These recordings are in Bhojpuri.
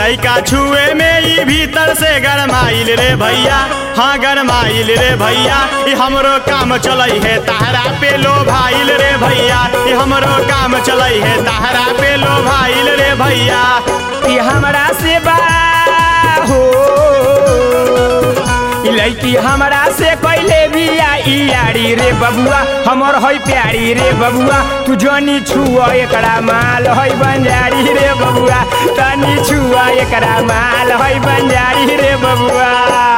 लइका छुए में ई भीतर से गरमाइल रे भैया हाँ गरमाइल रे भैया ई हमरो काम चलई है तहरा पे लो भाइल रे भैया ई हमरो काम चलई है तहरा पे लो भाइल रे भैया ई हमरा से बा हो ई लड़की हमरा से कैले बिया ई यारी रे बबुआ हमर है प्यारी रे बबुआ तू जनी छुआ एकरा माल है बंजारी रे बबुआ तनी छुआ एकरा माल है बंजारी रे बबुआ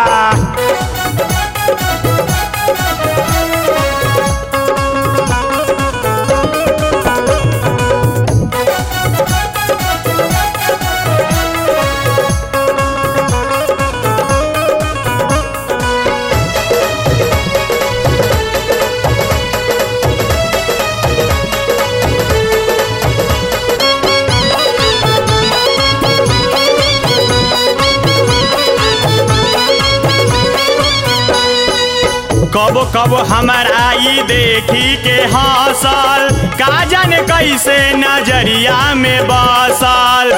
कबो कबो हमारा ई देखी के हौसल का जाने कैसे नजरिया में बसल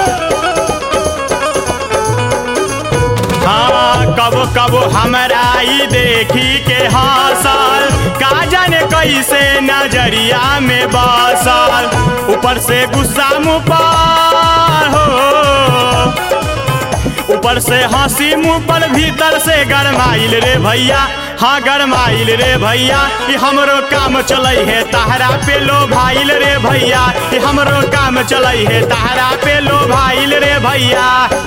हाँ कबो कबो हमारा ई देखी के हौसल का जाने कैसे नजरिया में बसल ऊपर से गुस्सा मुँह पर हो ऊपर से हंसी मुंह पर भीतर से गरमाइल रे भैया हाँ गरमाइल रे भैया ये हमरो काम चलई है तहरा पे लो भाइल रे भैया ये हमरो काम चलई है तहरा पे लो भाइल रे भैया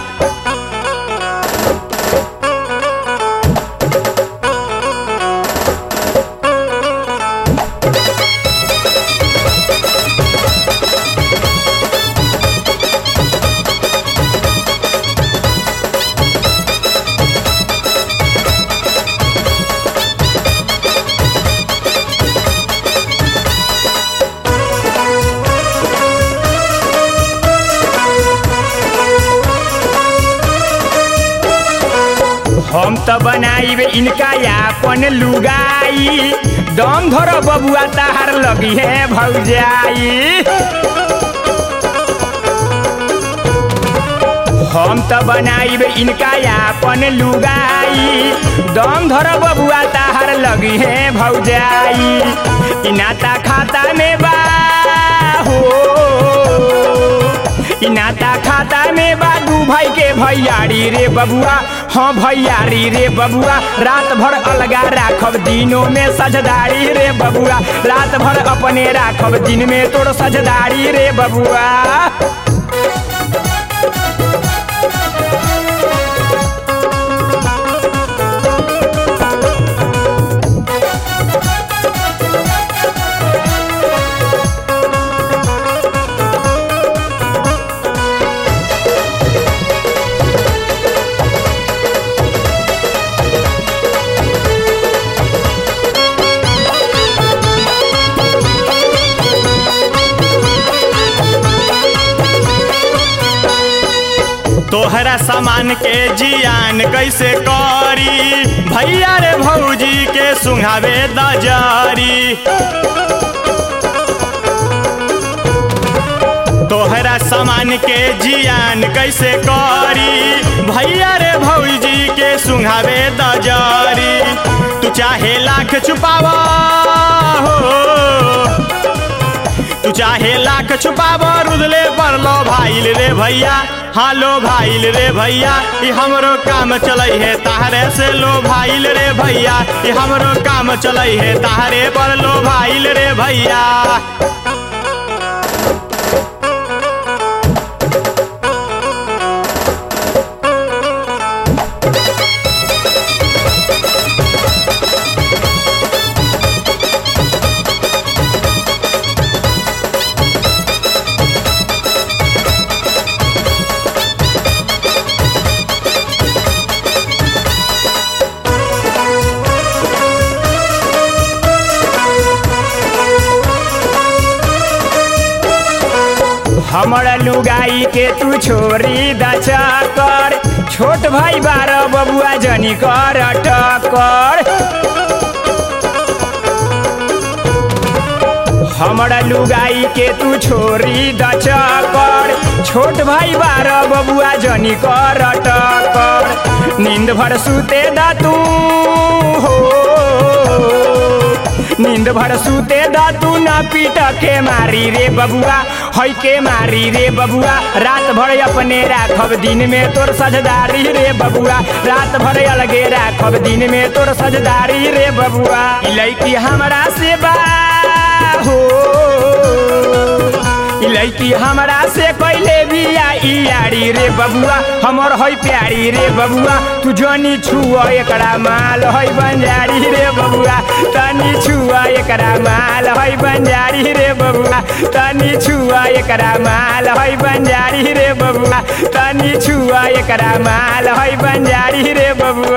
हम त बनाइब इनका यापन लुगाई दम धर बबुआ तहार लगी है भौजाई हम त बनाइब इनका यापन लुगाई दम धर बबुआ तहार लगी है भौजाई इनाता खाता में बा हो इनाता खाता में बा दू भाई के भैयारी रे बबुआ हाँ भैयारी रे बबुआ रात भर अलगा राखब दिनों में सजदारी रे बबुआ रात भर अपने राखब दिन में तोर सजदारी रे बबुआ तोहरा सामान के जियान कैसे करी भैया रे भौजी के सुंघावे दजारी तोहरा सामान के जियान कैसे करी भैया रे भौजी के सुंघावे दजारी तू चाहे लाख छुपावा हो तू चाहे लाख छुपावा रुदले पर लो भाइल रे भैया हाँ लो भाइल रे भैया ये हमरो काम चलई है ताहरे से लो भाइल रे भैया ये हमरो काम चलई है ताहरे पर लो भाइल रे भैया हमर लुगाई के तू छोरी दचा कर छोट भाई बारह बबुआ जनी कर टकर हमरा लुगाई के तू छोरी द चकर छोट भाई बार बबुआ जनी कर टकर नींद भर सुते द तू हो नींद भर सुते द तू न पीट के मारी रे बबुआ हई के मारी रे बबुआ रात भर अपने राखब दिन में तोर सजदारी रे बबुआ रात भर अलगे राखब दिन में तोर सजदारी रे बबुआ ई लड़की हमरा से बा हो ई लड़की हमरा से कैले बिया ई यारी रे बबुआ हमर हई प्यारी रे बबुआ तू जनी छुआ एकरा माल हई बंजारी रे बबुआ तनी छुआ एकरा माल हई बंजारी रे बबुआ तनी छुआ एकरा माल हई बंजारी रे बबुआ तनी छुआ एकरा माल हई बंजारी रे बबुआ